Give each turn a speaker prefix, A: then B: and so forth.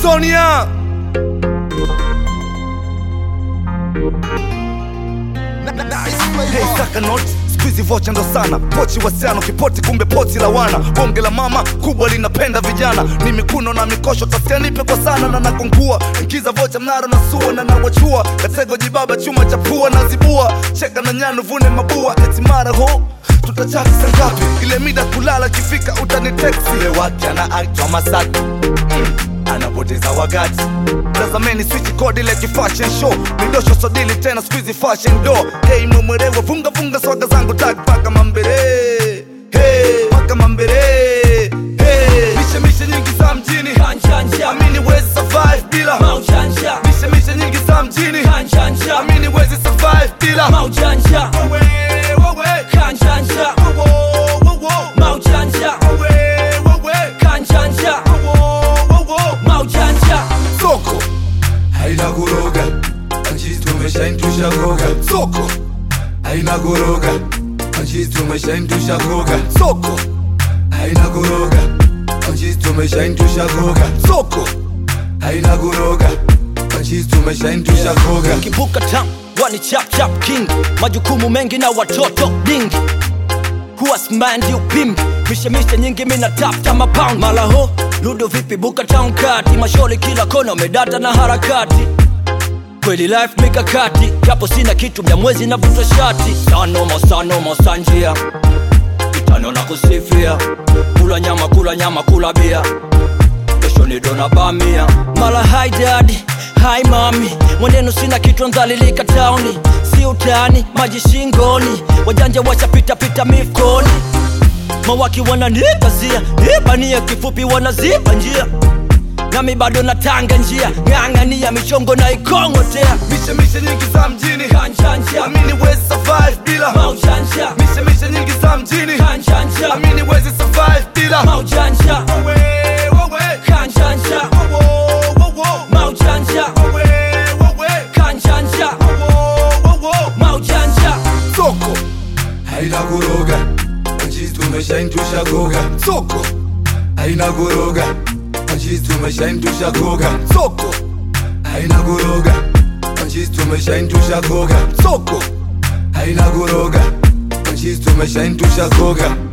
A: Sonia Hey, saka not squeezy vocha ndo sana pochi wasiano kipoti kumbe poti la wana bonge la mama kubwa linapenda vijana ni mikuno na mikosho tasikia nipe kwa sana na nakongua ingiza vocha mnaro na sua na nawachua katego jibaba chuma cha pua na zibua cheka na nyanu vune mabua eti mara ho tutachati sangapi ile mida kulala kifika utani teksi ile wake anaitwa masaki mm anapoteza wakati tazameni switch code ile kifashion show midosho sodili tena squeezy fashion do hey mwerewe vunga vunga swaga zangu tag paka mambere hey paka mambere hey mishe mishe nyingi za mjini
B: Kanjanja,
A: amini wezi survive bila
B: maujanja,
A: mishe mishe nyingi za mjini
B: kanjanja,
A: amini wezi survive bila
B: maujanja,
A: Wewe, wewe,
B: kanjanja,
A: wo, wo, wo,
B: maujanja,
A: wewe, wewe,
B: kanjanja,
A: wo, wo, wo.
B: maujanja.
A: soko
C: haina kuroga anjisi tumeshaintusha koga
A: soko
C: haina kuroga anjisi tumeshaintusha koga
A: soko
C: haina kuroga anjisi tumeshaintusha koga
A: soko
C: haina kuroga anjisi tumeshaintusha koga
B: kibuka tam wani chap chap king majukumu mengi na watoto dingi huwa smandi upimbi mishemishe nyingi mina tafta mapound malaho ludo vipi buka town kati masholi kila kona medata na harakati kweli life mikakati japo sina kitu mja mwezi navuta shati sanoma sanoma sanjia kitano na kusifia kula nyama kula nyama kula bia kesho ni dona bamia mala hi dadi hi mami mwenenu sina kitu ndhalilika tauni si utani maji shingoni wajanja wachapitapita mifkoni mawaki wananipazia nipania kifupi wanaziba njia nami bado natanga njia ng'ang'ania michongo na ikongotea
A: mishe mishe nyingi za mjini
B: kanjanja
A: amini wezi survive bila
B: maujanja
A: mishe mishe nyingi za mjini
B: kanjanja
A: amini wezi survive bila
B: maujanja
A: wewe wewe
B: kanjanja
A: wo wo wo
B: maujanja
A: wewe wewe
B: kanjanja
A: wo wo wo
B: maujanja
A: soko
C: haina kuroga anjisi tumeshaintusha koga
A: soko
C: haina kuroga anjisi tumeshaintusha koga
A: soko
C: haina kuroga anjisi tumeshaintusha koga
A: soko
C: haina kuroga anjisi tumeshaintusha koga